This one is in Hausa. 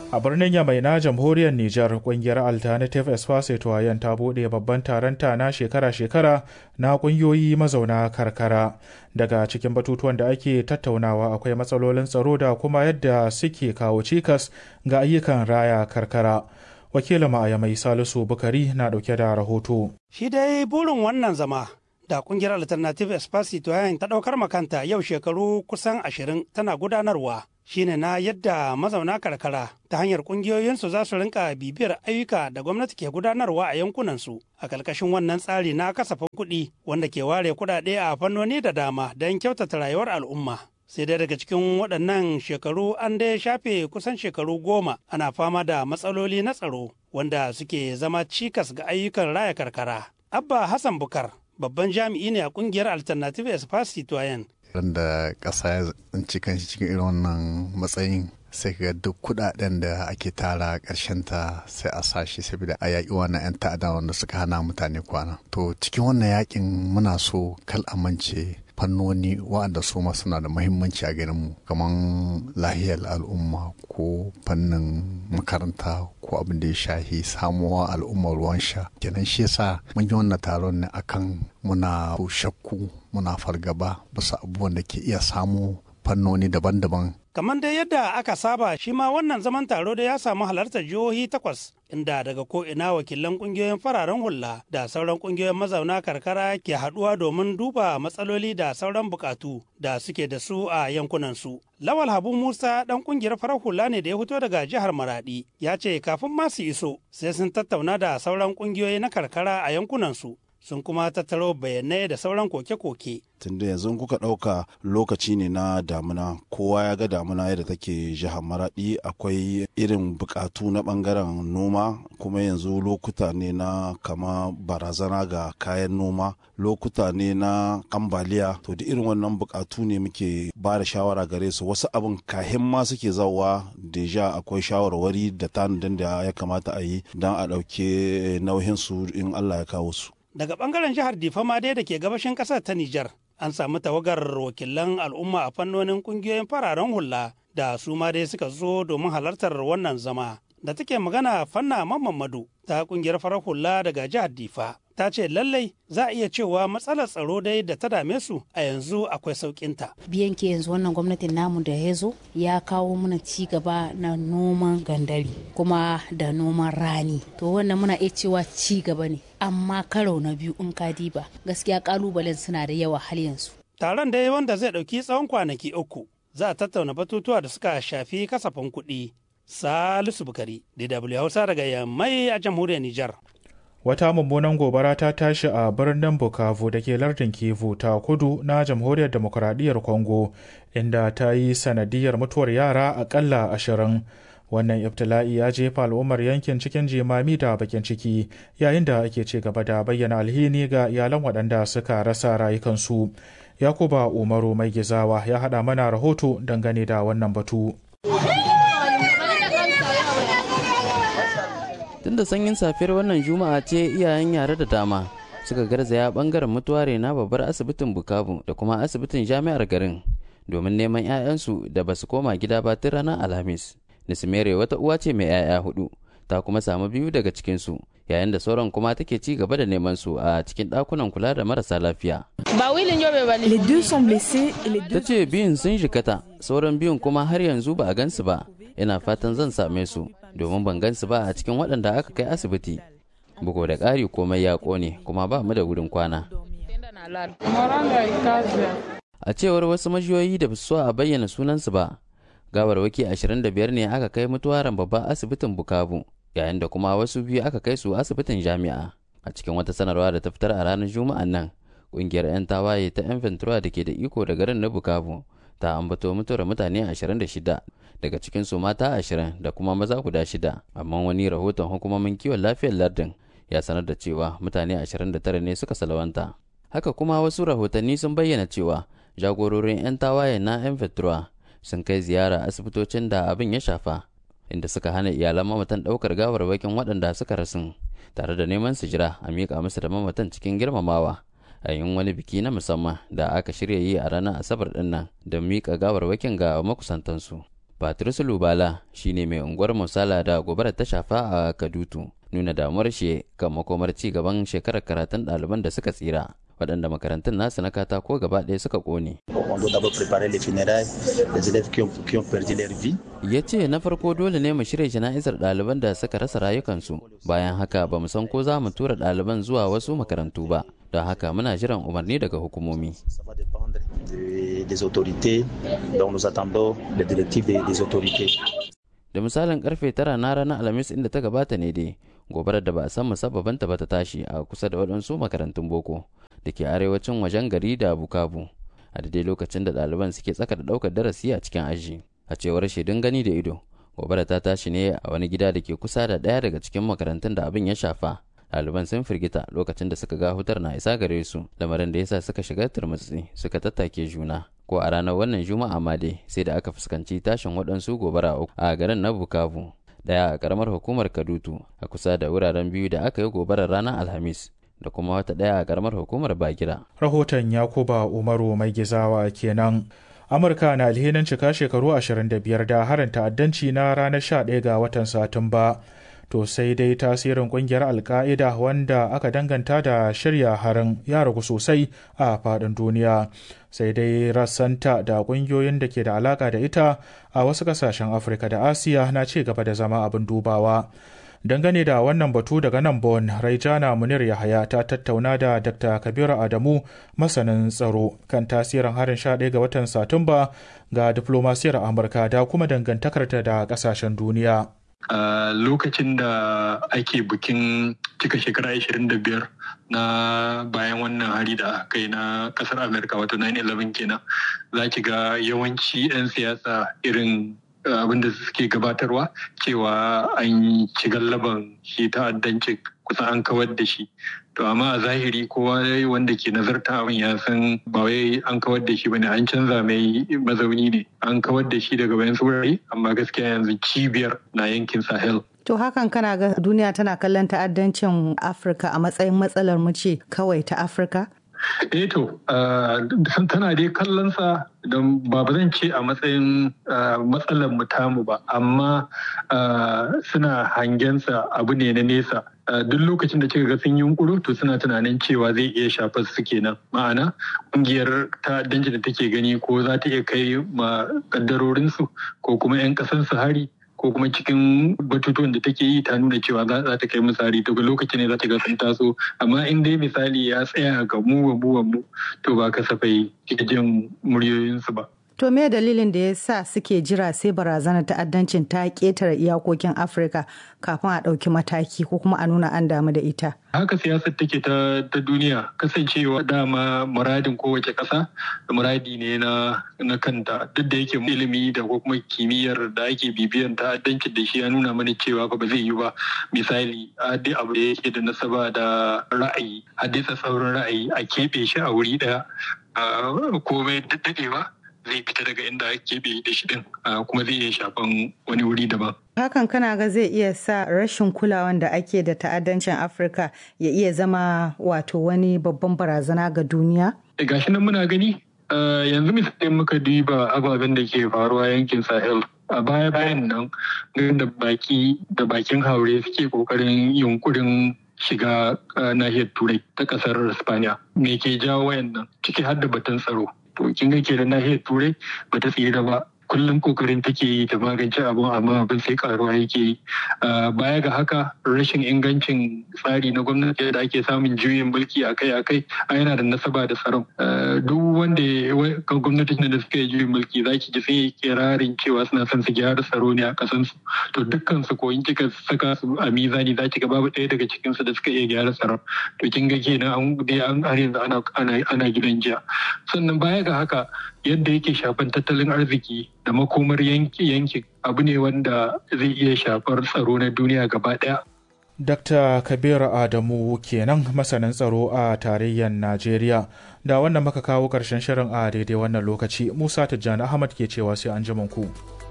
a birnin yamai na jamhuriyar Nijar kungiyar Alternative Espace Tuwayen ta buɗe babban taron ta na shekara-shekara na ƙungiyoyi mazauna karkara. Daga cikin batutuwan da ake tattaunawa akwai matsalolin tsaro da kuma yadda suke kawo cikas ga ayyukan raya karkara. Wakilin ma'aya mai Salisu Bukari na ɗauke da rahoto. Shi dai burin wannan zama da kungiyar Alternative Espace Tuwayen ta ɗaukar makanta yau shekaru kusan ashirin tana gudanarwa. shine na yadda mazauna karkara ta hanyar kungiyoyinsu za su rinka bibiyar ayyuka da gwamnati ke gudanarwa a yankunansu a ƙarƙashin wannan tsari na kasafin kuɗi wanda ke ware kuɗaɗe a fannoni da dama don kyautata rayuwar al'umma sai dai daga cikin waɗannan shekaru an dai shafe kusan shekaru goma ana fama da matsaloli na tsaro wanda suke zama cikas ga ayyukan raya karkara abba hassan bukar babban jami'i ne a kungiyar alternative espace citoyen da ƙasa ya tsinci kanshi cikin irin wannan matsayin sai ga duk kudaden da ake tara ƙarshen ta sai a sashi saboda a yaƙi wannan 'yan ta'adda wanda suka hana mutane kwana to cikin wannan yakin muna so kal amince fannoni waɗanda su ma suna da muhimmanci a garinmu kamar lahiyar al'umma ko fannin makaranta ko abin da ya shahi samuwa al'umma ruwan sha kenan shi yasa mun yi wannan taron ne akan muna shakku muna fargaba bisa abubuwan da ke iya samu fannoni daban-daban kamar dai yadda aka saba shi ma wannan zaman taro da ya samu halartar jihohi takwas inda daga ko ina wakilan kungiyoyin fararen hula da sauran kungiyoyin mazauna karkara ke haduwa domin duba matsaloli da sauran bukatu da suke da su a yankunansu. Lawal Habu Musa dan kungiyar farar hula ne da ya fito daga jihar Maradi ya ce kafin ma su iso sai sun tattauna da sauran kungiyoyi na karkara a yankunansu sun kuma tattaro bayanai da sauran koke-koke. tunda yanzu kuka ɗauka lokaci ne na damuna kowa ya ga damuna yadda take jihar maraɗi akwai irin buƙatu na ɓangaren noma kuma yanzu lokuta ne na kama barazana ga kayan noma lokuta ne na ambaliya to da irin wannan buƙatu ne muke ba da shawara gare su wasu abin kahin ma suke zawa deja akwai shawarwari da tanadin da ya kamata a yi don a ɗauke nauyinsu in allah ya kawo su daga bangaren jihar Difama dai da ke gabashin kasar ta Nijar an samu tawagar wakilan al'umma a fannonin kungiyoyin fararen hula da su ma dai suka zo domin halartar wannan zama da take magana fanna mamadu ta kungiyar farar hula daga jihar Difa ta ce lallai za a iya cewa matsalar tsaro dai da ta dame su a yanzu akwai sauƙinta. biyan ke yanzu wannan gwamnatin namu da ya zo ya kawo mana ci gaba na noman gandari kuma da noman rani to wannan muna iya cewa ci gaba ne amma karo na biyu in ka diba gaskiya kalubalen suna da yawa har yanzu taron dai wanda zai ɗauki tsawon kwanaki uku za a tattauna batutuwa da suka shafi kasafin kuɗi salisu bukari dw hausa daga yammai a jamhuriyar nijar wata mummunan gobara ta tashi a birnin bukavu da ke lardin kivu ta kudu na jamhuriyar demokuraɗiyyar congo inda ta yi sanadiyar mutuwar yara akalla ashirin wannan ibtila'i ya jefa al'ummar yankin cikin jimami da bakin ciki yayin da ake ci gaba da bayyana alhini ga iyalan waɗanda suka rasa rayukansu yakuba umaru mai gizawa ya haɗa mana rahoto dangane da wannan batu tun da sanyin safiyar wannan juma'a ce iyayen yare da dama suka garzaya bangaren mutuware na babbar asibitin bukavu da kuma asibitin jami'ar garin domin neman 'ya'yansu da ba su koma gida ba tun ranar alhamis nisimere wata uwa ce mai 'ya'ya hudu ta kuma samu biyu daga cikinsu yayin da sauran kuma take ci gaba da neman su a cikin ɗakunan kula da marasa lafiya. Ta ce biyun sun jikata sauran biyun kuma har yanzu ba a gansu ba ina fatan zan same su domin ban gansu ba a cikin waɗanda aka kai asibiti bugu da ƙari komai ya ƙone kuma ba mu da wurin kwana a cewar wasu majiyoyi da su a bayyana sunansu ba gawarwaki 25 ne aka kai mutuwaran babban asibitin bukavu yayin da kuma wasu biyu aka kai su asibitin jami'a a cikin wata sanarwa da ta fitar a ranar juma'an nan ƙungiyar 'yan tawaye ta 'yan ventura da ke da iko da garin na bukavu ta ambato mutuwar mutane 26 daga cikinsu mata 20 da kuma maza guda shida amma wani rahoton hukumomin kiwon lafiyar lardin ya sanar da cewa mutane 29 ne suka salawanta haka kuma wasu rahotanni sun bayyana cewa jagororin 'yan tawaye na 'yan ventura sun kai ziyara asibitocin da abin ya shafa inda suka hana iyalan mamatan ɗaukar gawarwakin waɗanda suka rasu tare da neman su jira a miƙa musu da mamatan cikin girmamawa a yin wani biki na musamman da aka shirya yi a ranar asabar din nan don miƙa gawarwakin ga makusantansu patrice lubala shine mai unguwar musala da gobarar ta shafa a kadutu nuna damuwar shi kan makomar ci gaban shekarar karatun ɗaliban da suka tsira waɗanda makarantun nasu na katako gaba ɗaya suka ƙone. Ya ce na farko dole ne mu shirya jana'izar ɗaliban da suka rasa rayukansu bayan haka ba mu san ko za mu tura ɗaliban zuwa wasu makarantu ba don haka muna jiran umarni daga hukumomi. Da misalin karfe tara na ranar Alhamis inda ta gabata ne dai gobarar da ba a san musabbabanta ba ta tashi a kusa da waɗansu makarantun boko da ke arewacin wajen gari da bukavu a daidai lokacin da ɗaliban suke tsaka da ɗaukar darasi a cikin aji a cewar shaidun gani da ido gobara ta tashi ne a wani gida da ke kusa da ɗaya daga cikin makarantun da abin ya shafa ɗaliban sun firgita lokacin da suka ga hutar na isa gare su lamarin da yasa suka shiga turmutsi suka tattake juna ko a ranar wannan juma'a ma dai sai da aka fuskanci tashin waɗansu gobara a garin na bukavu daya a karamar hukumar kadutu a kusa da wuraren biyu da aka yi gobarar ranar alhamis da kuma wata daya a karamar hukumar bagira rahoton yakuba umaru mai gizawa kenan amurka na alhinin cika shekaru 25 da harin ta'addanci na ranar 11 ga watan satumba to sai dai tasirin kungiyar alka'ida wanda aka danganta da shirya harin ya ragu sosai a faɗin duniya sai dai rassanta da kungiyoyin da ke da alaka da ita a wasu kasashen afirka da asiya na ci gaba da zama abin dubawa dangane da wannan batu daga nan bon raijana munir yahaya ta tattauna da dr kabiru adamu masanin tsaro kan tasirin harin 11 ga watan satumba ga diplomasiyar amurka da kuma dangantakarta da kasashen duniya a uh, lokacin da ake bikin cika shekara 25 na bayan wannan hari da aka yi na kasar amerika wato 9-11 kenan za ki ga yawanci 'yan siyasa irin abin da suke gabatarwa cewa an ci gallaban shi ta'addancin kusan an kawar da shi to amma a zahiri kowa wanda ke nazarta abin ya san ba wai an kawar da shi bane an canza mai mazauni ne an kawar da shi daga bayan wurare amma gaskiya yanzu cibiyar na yankin sahel To hakan kana ga duniya tana kallon ta'addancin Afirka a matsayin matsalar mu ce kawai ta Afirka? eh to tana dai kallon sa don ba zan ce a matsayin matsalar mu tamu ba amma suna hangensa abu ne na nesa duk lokacin da kika ga sun yi yunkuru to suna tunanin cewa zai iya shafar su kenan ma'ana kungiyar ta'addanci da take gani ko za ta iya kai ma kaddarorinsu ko kuma 'yan kasan su hari ko kuma cikin batutuwan da take yi ta nuna cewa za ta kai misali daga lokacin ne za ta ga sun taso amma in dai misali ya tsaya ga mu wa mu to ba kasafai ke jin muryoyinsu ba. To me dalilin da ya sa suke jira sai barazanar ta'addancin ta ƙetare iyakokin Afirka kafin a ɗauki mataki ko kuma a nuna an damu da ita? Haka siyasar take ta, ta duniya kasancewa dama muradin kowace ƙasa da muradi ne na, na kanta duk da yake ilimi da ko kuma kimiyyar da ake bibiyan ta'addancin da shi ya nuna mana cewa ba zai yi ba misali duk abu da yake da nasaba da ra'ayi hadisa sauran ra'ayi a keɓe shi a wuri ɗaya komai daɗewa zai fita daga inda ake keɓe da shi din kuma zai iya shafan wani wuri daban. Hakan kana ga zai iya sa rashin kulawan da ake da ta'addancin Afirka ya iya zama wato wani babban barazana ga duniya? Gashi nan muna gani yanzu misali muka duba ababen da ke faruwa yankin Sahel a baya bayan nan da baki da bakin haure suke kokarin yunkurin shiga nahiyar turai ta kasar Spaniya. Me ke jawo wayannan ciki har da batun tsaro. to kin ga kenan nahiyar turai ba ta tsira ba kullum kokarin take yi ta magance abun amma abin sai karuwa yake yi baya ga haka rashin ingancin tsari na gwamnati da ake samun juyin mulki akai akai a yana da nasaba da tsaron duk wanda gwamnatin da suka yi juyin mulki za ki ji sai kirarin cewa suna son su gyara tsaro ne a kasan su to dukkan su ko in kika saka su a mizani za ki ga babu ɗaya daga cikin su da suka iya gyara tsaron to kin ga kenan an dai an har yanzu ana ana gidan jiya sannan baya ga haka yadda yake shafan tattalin arziki da makomar yankin abu ne wanda zai iya shafar tsaro na duniya gaba daya. Dr. Kabir Adamu kenan masanin tsaro a tarayyar Najeriya. Da wannan maka kawo ƙarshen shirin a daidai wannan lokaci, Musa Tijjani Ahmad ke cewa sai an ku.